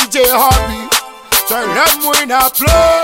DJ Hobby. Tell them we not play.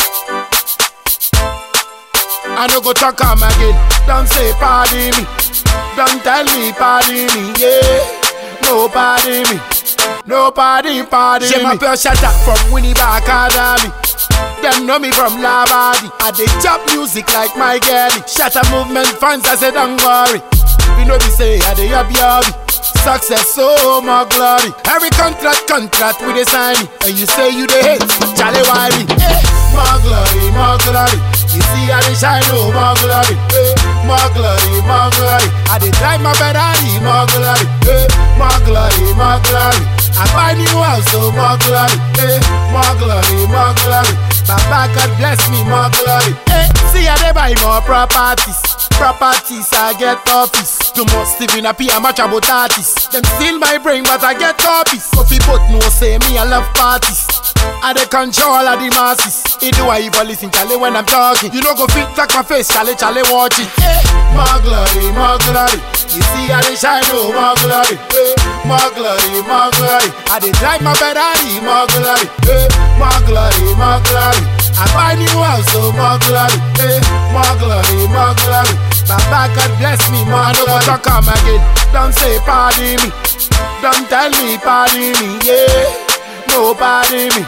I no go talk am again. Don't say pardon me. Don't tell me pardon me. Yeah, no pardon me. Nobody pardon J'ai me. ma m'appelle Shata from Winnipeg Academy. Them know me from Labadi. I dey chop music like my girlie. Shatter movement fans, I say don't worry. We know we say I dey up yobby. Success, so more glory. Every contract, contract we dey sign. And you say you dey hate, Charlie why me? Eh, More glory, more glory. You see I dey shine, oh more glory. Eh, More glory, more glory. I dey drive my Ferrari, more glory. Eh, More glory, more glory. I buy new house, so more glory. Eh, More glory, more glory. Baba God bless me, more glory. Eh, see I dey buy more properties. Properties, I get office. Too much Stephen a P, I'm much about artists. Them steal my brain, but I get copies. So people know say me, I love parties. I dey control of the masses. It do I even listen, Charlie, when I'm talking. You know go fit like my face, Charlie, Charlie, watch it. Eh, more glory, more glory. You see I dey shine, oh, more glory. Eh, more glory, more glory. I dey drive my Ferrari, more glory. Eh, more glory, more glory. I buy new house, so more glory. Eh, more glory, more glory. Baba God bless me, more glory. Don't come again. Don't say pardon me. Don't tell me pardon me. Yeah, nobody me.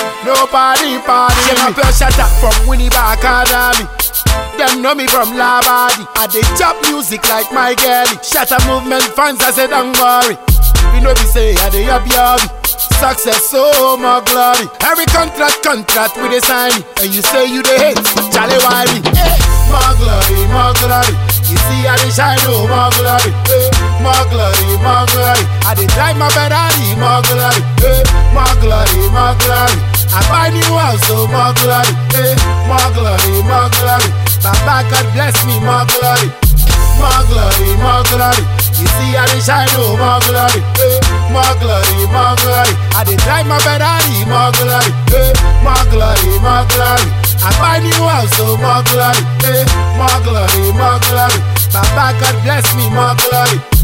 Nobody pardon me. J'ai m'appelle Shata from Winnipeg Academy. Them know me from Labadi. I dey chop music like my girlie. Shatter movement fans, I say don't worry. We know we say I dey up yobby. Success, so more glory. Every contract, contract we dey sign. And you say you dey hate, Charlie why me? Eh, More glory, more glory. You see I dey shine, oh more glory. Eh, More glory, more glory. I dey drive my Ferrari, more glory. Eh, More glory, more glory. I buy new house, so more glory. Eh, More glory, more glory. Baba God bless me, more glory. More glory, more glory. You see I dey shine, oh more glory. Eh, More glory, more glory. I dey drive my Ferrari, more glory. Eh, More glory, more glory. I buy new house, so more glory. Eh, More glory, more glory. Baba God bless me, more glory.